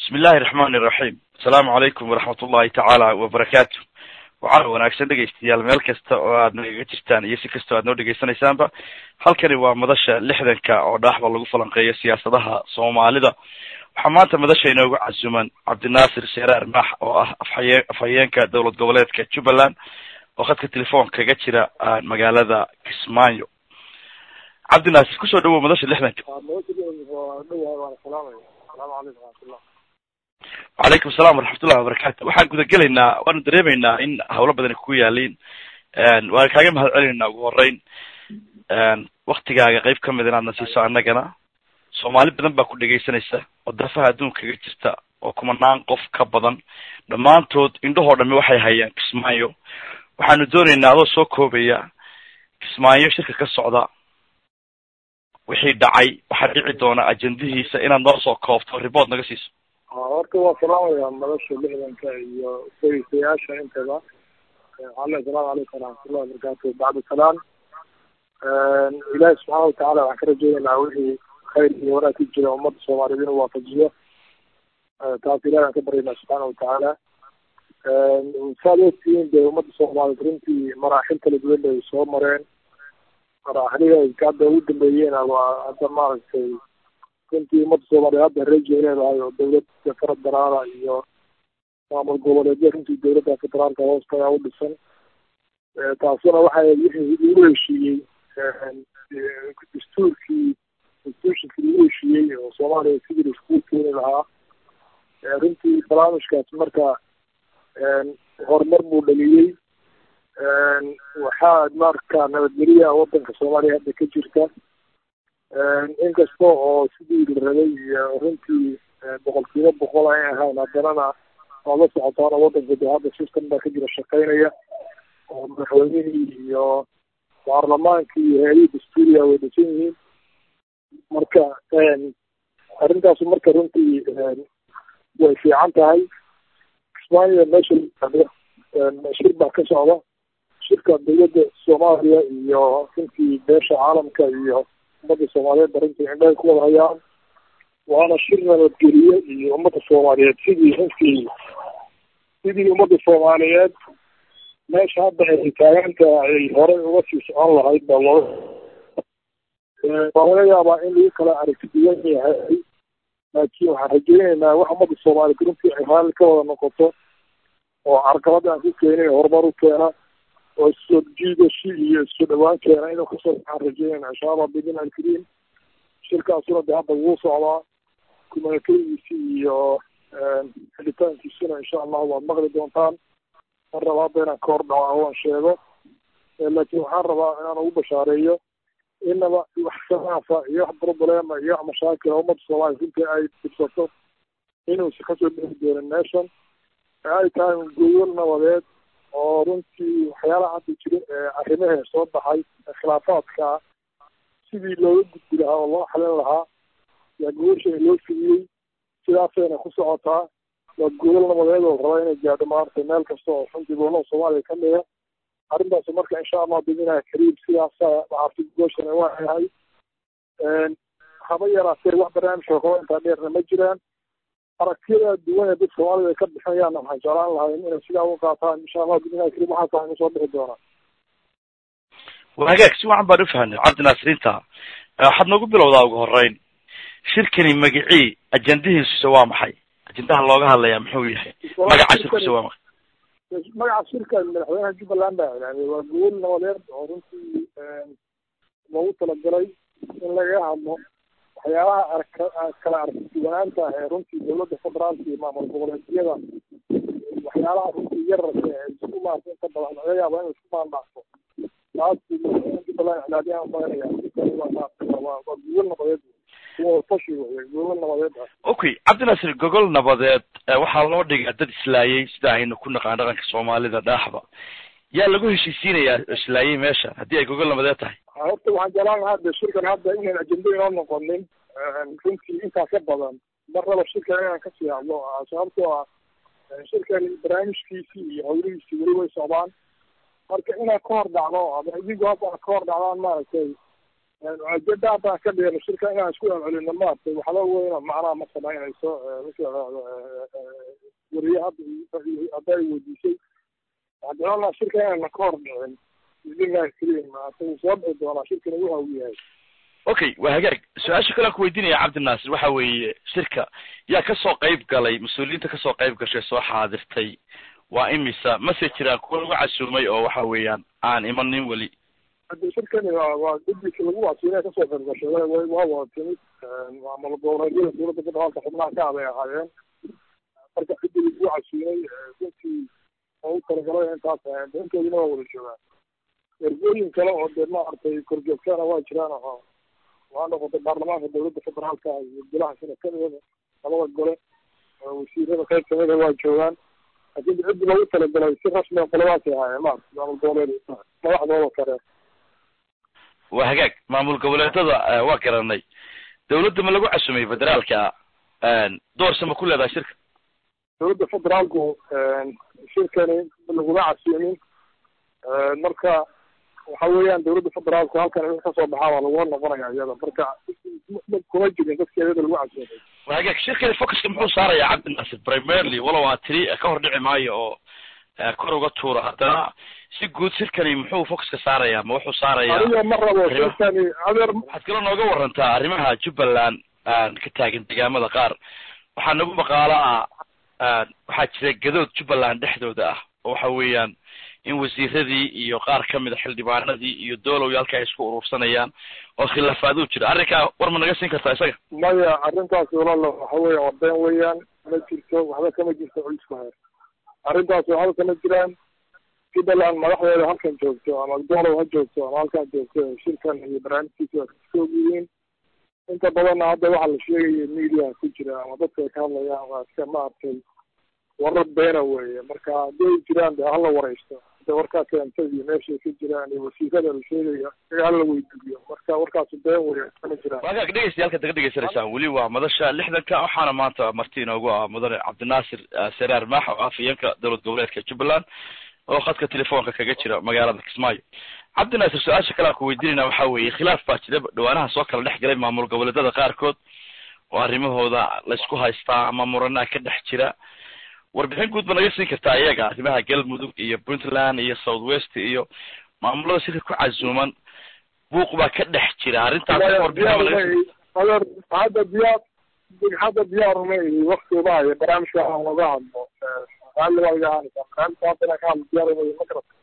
bismi illahi raxmani iraxiim asalaamu calaykum waraxmat ullahi tacaala wabarakaatu waxaana wanaagsan dhegaystayaal meel kasta oo aad nagaga jirtaan iyo si kastoo aad noo dhegaysanaysaanba halkani waa madasha lixdanka oo dhaaxba lagu falanqeeyo siyaasadaha soomaalida waxaa maanta madasha inoogu casuman cabdinaasir sheeraar maax oo ah afhaye afhayeenka dowlad goboleedka jubbaland oo khadka telefoon kaga jira magaalada kismaayo cabdinaasir kusoo dhawow madasha lixdanka wacalaykum assalam waraxmatullahi wabarakatu waxaan gudagelaynaa waanu dareemaynaa in hawlo badani ku yaaliin waan kaaga mahad celinaynaa ugu horeyn waktigaaga qeyb kamid inaadna siiso annagana soomaali badan baa ku dhegaysanaysa oo dafaha adduunka kaga jirta oo kumanaan qof ka badan dhammaantood indhahoo dhami waxay hayaan kismaayo waxaanu doonaynaa adoo soo koobaya kismaayo shirka ka socda wixii dhacay waxaa dhici doona ajendihiisa inaad noo soo koobto report naga siiso horta waa salaamaya madasha lixdanka iyo dhegeystayaasha intaba ale asalaamu calaykum waraxmatullahi wabarakatu bacda salaan ilaahi subxaana watacaala waxaan ka rajeynaynaa wixii khayr iyo wanaag ku jira ummadda soomaaliyeed inuu waafajiyo taas ilahi aan ka baryaynaa subxaana watacaala saad ogtihiin dee ummadda soomaaliyeed runtii maraaxil kala duwan bay soo mareen maraaxilihi hadda ugu dambeeyeen waa hadda maaragtay runtii ummadda soomaaliyeed hadda reji ay leedahay oo dawladda federaalka iyo maamul goboleedyo runtii dawladda federaalka hoostaga u dhisan taasuna waxay wixii lagu heshiiyey dastuurkii constitutionkii lagu heshiiyey oo soomaaliya sidii laiskugu keeni lahaa runtii barnaamijkaas marka horumar buu dhaliyey waxaa marka nabadgeliya wadanka soomaaliya hadda ka jirta inkasta oo sidii la rabay iyo runtii boqolkiiba boqol ay ahayn haddanana waad la socotaana wadanka de hadda system baa ka jira shaqeynaya oo madaxweynihii iyo baarlamaankii iyo hay-adihii dastuuriya way dhisan yihiin marka arrintaasu marka runtii way fiican tahay kismaayo meesha laado shir baa ka socda shirka dawladda soomaaliya iyo runtii beesha caalamka iyo ummadda soomaaliyeed runtii indhahay ku wada hayaan waana shir nabadgeliye iyo ummadda soomaaliyeed sidii runtii sidii ummadda soomaaliyeed meesha hadda ay taaganta ay horey uga sii socon lahayd baa loo waa laga yaabaa in lagu kala aragti duwan yahay laakiin waxaan rajeyneynaa wax ummadda soomaaliyeed runtii ay raalli ka wada noqoto oo carqalada aan ku keenin horumar u keena oo isoo jiidashi iyo isoo dhawaan keena inuu kasoo baxaan rajeynayna insha allah bidin alkariim shirkaasuna de hadda wuu socdaa kumanakadiisi iyo xilitaankiisuna insha allah waad maqli doontaan mar raba hadda inaan ka hor dhaco aan sheego laakiin waxaan rabaa inaan ugu bashaareeyo inaba wax khilaafa iyo wax problema iyo wax mashaakila ummadda soomaaliya runtii ay dhibsato inuusa kasoo dhexi doonin meeshan ay tahay gogol nabadeed oo runtii waxyaalaha hadda jira ee arrimahee soo baxay khilaafaadka sidii looga gudbi lahaa oo loo xalin lahaa yaa gogosha loo fidiyey sidaasayna ku socotaa waa gogol nabadeed oo raba inay gaadho maaragtay meel kasta oo runtii gobolada soomaaliya ka mida arrintaas marka insha allah bidinaha kariim sidaasa maaragtay gogoshana waa yahay haba yaraatee wax barnaamijka kaba intaa dheerna ma jiraan aragtiyada duwan ee dad soomaalida ay ka bixinayaanna waxaan jeclaan lahay inay sidaa u qaataan insha allah bidinaha kariim waxaasa inu soo bixi doonaa hagaag si wacan baan ufahanay cabdi naasiriinta waxaad noogu bilowdaa ugu horeyn shirkani magicii ajendihiisuse waa maxay ajendaha looga hadlayaa muxuu yahay magaca shirkuse waa maxay magaca shirka madaxweynaha jubbaland baa ilaamiyay waa gobol nabadeed oo runtii loogu talagalay in lagaga hadlo waxyaabaha arka kala aragtiduwanaanta ee runtii dawladda federaalka iyo maamul goboleedyada waxyaalaha runtii yararka ee isku maarta inta badan laga yaabo in isku maandhaafo taas jubbaland iclaadiyaan badanaya waa waa gogol nabadeed tashi wey gogol nabadeed ah okay cabdinaasir gogol nabadeed waxaa loo dhigaa dad islaayay sida aynu ku naqaan dhaqanka soomaalida dhaaxba yaa lagu heshiisiinayaa islaayay meesha haddii ay gogol nabadeed tahay horta waxaan jeclaan lahaa de shirkan hadda inayn ajenda inoo noqonin runtii intaa ka badan marnaba shirkan inaan kasii hadlo sababtoo ah shirkan barnaamijkiisii iyo hawlihiisii weli way socdaan marka inaad ka hor dhacdo ama idinku hadda ka hor dhacdaan maaragtay ajada haddaan ka dhigano shirka inaan isku celcelino maaragtay waxba weyna macnaha ma samaynayso wariye hadda hadda ay weydiisay waxaan jeclaan lahaa shirka inayna ka hor dhicin bismillahi kariim asagu soo dhici doonaa shirkani waxa uu yahay okay waa hagaag su-aasha kale aan ku weydiinaya cabdinaasir waxa weeye shirka yaa kasoo qayb galay mas-uuliyiinta kasoo qayb gashay soo xaadirtay waa imisa mase jiraan kuwa lagu casuumay oo waxa weeyaan aan imanin weli hadda shirkani waa waa guddiga lagu wasiinay kasoo qayb gashay wa wa waa wada timid maamul goboleedyada dowladda federaalka xubnaha ka aday ahaayeen marka cidii lagu casuumay runtii oo u talagalay intaas intoodina waa wada joogaan ergooyin kale oo dee maaragtay korjoogtana waa jiraan oo waa noqotay baarlamaanka dowladda federaalka iyo golaha senatadeeda labada gole wasiirada qayb kamida waa joogaan laakiin ciddi loogu talagalay si rasmiga qoladaasay ahaayeen maarata maamul goboleed madaxdooda kale waa hagaag maamul goboleedada waa garanay dawladda ma lagu casumay federaalka doorse ma ku leedahay shirka dowladda federaalku shirkani laguma casuumin marka waxa weeyaan dowladda federaalku halkan wixii kasoo baxaa waa lagula noqonaya iyada marka kuma jirin dadka iyada lagu casuumay waa hagaag shirkani focuska muxuu saarayaa cabdinaasir primarily walow aa tiri ka hor dhici maayo oo kor uga tuura haddana si guud shirkani muxuu focuska saarayaa ma wuxuu saarayaa aniga ma rabo shirkani adeer waxaad kaloo nooga warantaa arrimaha jubbaland ka taagan degaamada qaar waxaa nagu maqaalo ah waxaa jira gadood jubbaland dhexdooda ah oo waxa weeyaan in wasiiradii iyo qaar kamid a xildhibaanadii iyo doolowi halka ay isku urursanayaan oo khilaafaaduu jira arrinkaa war ma naga siin kartaa isaga maya arrintaasi walaalo waxa weya waa been weeyaan ma jirto waxba kama jirto culisku heer arrintaas waxba kama jiraan jubbaland madaxdeeda halkan joogto ama doolow ha joogto ama halkan joogto shirkan iyo barnaamijkiisa waa kasoog yihiin inta badanna hadda waxaa la sheegaya mediaha ku jira ama dadka ay ka hadlayaan waa iska maaragtay warar beena weeye marka haddii ay jiraan de hala wareysto de warkaa keentay iyo meeshay ka jiraan iyo wasiirada la sheegaya iga hala weydiiyo marka warkaasu been weeye kama jiraan waagaag dhegeystayaal halkaad naga dhegeysanaysaan weli waa madasha lixdanka waxaana maanta marti inoogu ah mudane cabdinaasir seraar maax oo afhayeenka dowlad goboleedka jubbaland oo khadka telefoonka kaga jira magaalada kismaayo cabdinaasir su-aasha kale aan ku weydiinayna waxa weeye khilaaf baa jira dhawaanaha soo kala dhex galay maamul goboleedada qaarkood oo arrimahooda laysku haystaa ama muranaa ka dhex jira warbixin guud ba naga siin kartaa iyaga arrimaha galmudug iyo puntland iyo south west iyo maamulada shirka ku casuuman buuq baa ka dhex jira arrintaas warbixin adeer hadda diyaar hadda diyaar uma ihi waktiba iyo barnaamijka aan laga hadlo raalli baa iga ahaanaysaa barnaamijka hadda inaan ka hadlo diyaar uma ihi ma garata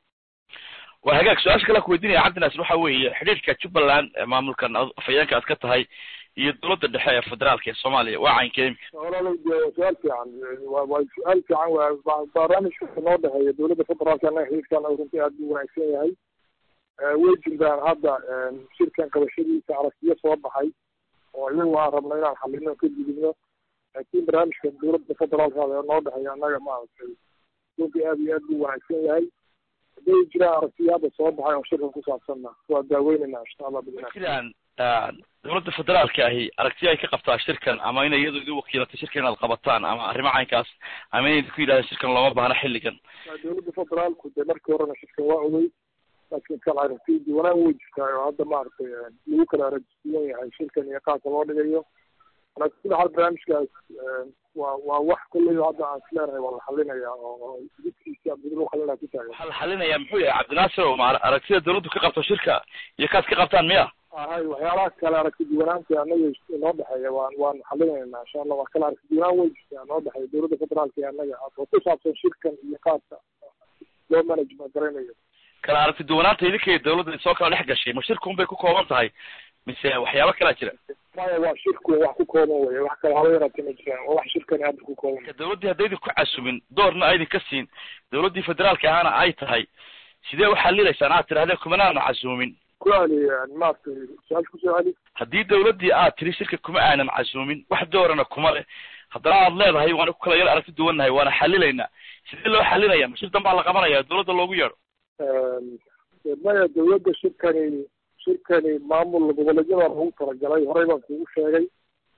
waa hagaag su-aasha kale aan ku weydiinaya cabdinaasir waxa weeye xidhiirka jubbaland maamulkan afhayeenka aad ka tahay iyo dowladda dhexe ee federaalka ee soomaaliya waa caynka imika walaalow de waa su-aal fiican wa waa su-aal fiican waa barnaamijka noo dhexeeya dowladda federaalka anaga xiriirkana runtii aad buu wanaagsan yahay way jirtaan hadda shirkan qabashadiisa aragtiyo soo baxay oo iyagu aan rabno inaan xalino ka gudubno laakiin barnaamijka dowladda federaalka ee noo dhexeeya annaga maaragtay runtii aad iyo aad buu wanaagsan yahay hadday jiraan aragtiyo hadda soo baxay oo shirkan ku saabsanna waa daaweynayna insha allah bidna jiraan dowladda federaalka ahi aragtiya ay ka qabtaa shirkan ama inay iyadu idin wakiilatay shirkan inaad qabataan ama arrimo caynkaas ama inay ku yidhahdeen shirkan looma baahna xilligan dowladda federaalku dee markii horena shirkan waa ogey laakiin kala aragtiya duwanaan way jirtaa oo hadda maaragtay lagu kala aragtiyan yahay shirkan iyo qaabka loo dhigayo laakiin hal barnaamijkaas waa waa wax kulley hadda aan isleenahay waa la xalinaya oo jidkiisi abdul xalinaya ku taagan waxaa la xalinayaa muxuu yahay cabdinaasir oo ma aragtida dowladdu ka qabto shirka iyo kaad ka qabtaan miya ahay waxyaalaha kale aragti duwanaanta anaga noo dhexeeya waan waan xalinaynaa insha allah waa kala aragti duwanaan way jirtaa noo dhexeeya dowladda federaalka iyo annaga oo ku saabsan shirkan iyo qaabka loo management garanayo kala aragti duwanaanta idinka iyo dowladda soo kala dhex gashay ma shirkun bay ku kooban tahay mise waxyaabo kalaa jira maya waa shirku wax ku kooban weye wax kale haba yaraatee ma jiraan waa wax shirkani hadda ku kooban dowladdii haddaydi ku casumin doorna aydin ka siin dowladdii federaalka ahana ay tahay sidee u xalilaysaan aad tidhahdeen kumanaana casuumin ku celi maaragtay su-aasha kusoo celi haddii dowladdii aad tiri shirka kuma aanan casuumin wax doorana kuma leh haddana aad leedahay waana ku kala yar aragti duwannahay waana xalilaynaa sidee loo xalinaya ma shir danbaa la qabanaya dowladda loogu yeedho maya dowladda shirkani shirkani maamul goboleedyada lagu talagalay horey baan kugu sheegay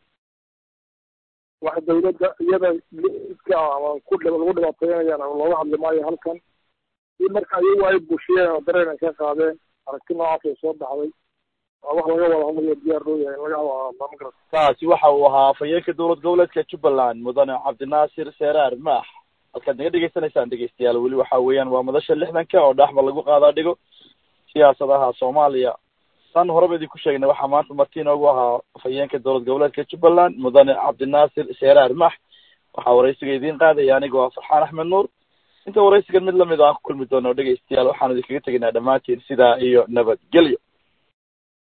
wax dowladda iyada lidka ama ku lagu dhibaateynayaan looga hadli maayo halkan si marka iyagu ay bushiyeen oo dareen ay ka qaadeen aragti noocaas ay soo baxday waa wax laga wada hadlayo diyaar loo yahay in laga wada hadlaa ma garata kaasi waxa uu ahaa afhayeenka dowlad goboleedka jubbaland mudane cabdinaasir seeraar maax halkaad naga dhegeysanaysaan dhegeystayaal weli waxa weeyaan waa madasha lixdanka oo dhaxba lagu qaadaa dhigo siyaasadaha soomaaliya san horeba idinku sheegnay waxaa maanta marti inoogu ahaa afhayeenka dowlad goboleedka jubbaland mudane cabdinaasir seeraar maax waxaa waraysiga idiin qaadaya anigoo ah farxaan axmed nuur inta waraysigan mid lamid o aan ku kulmi doono dhegeystayaal waxaan idinkaga tegaynaa dhammaantiin sidaa iyo nabadgelyo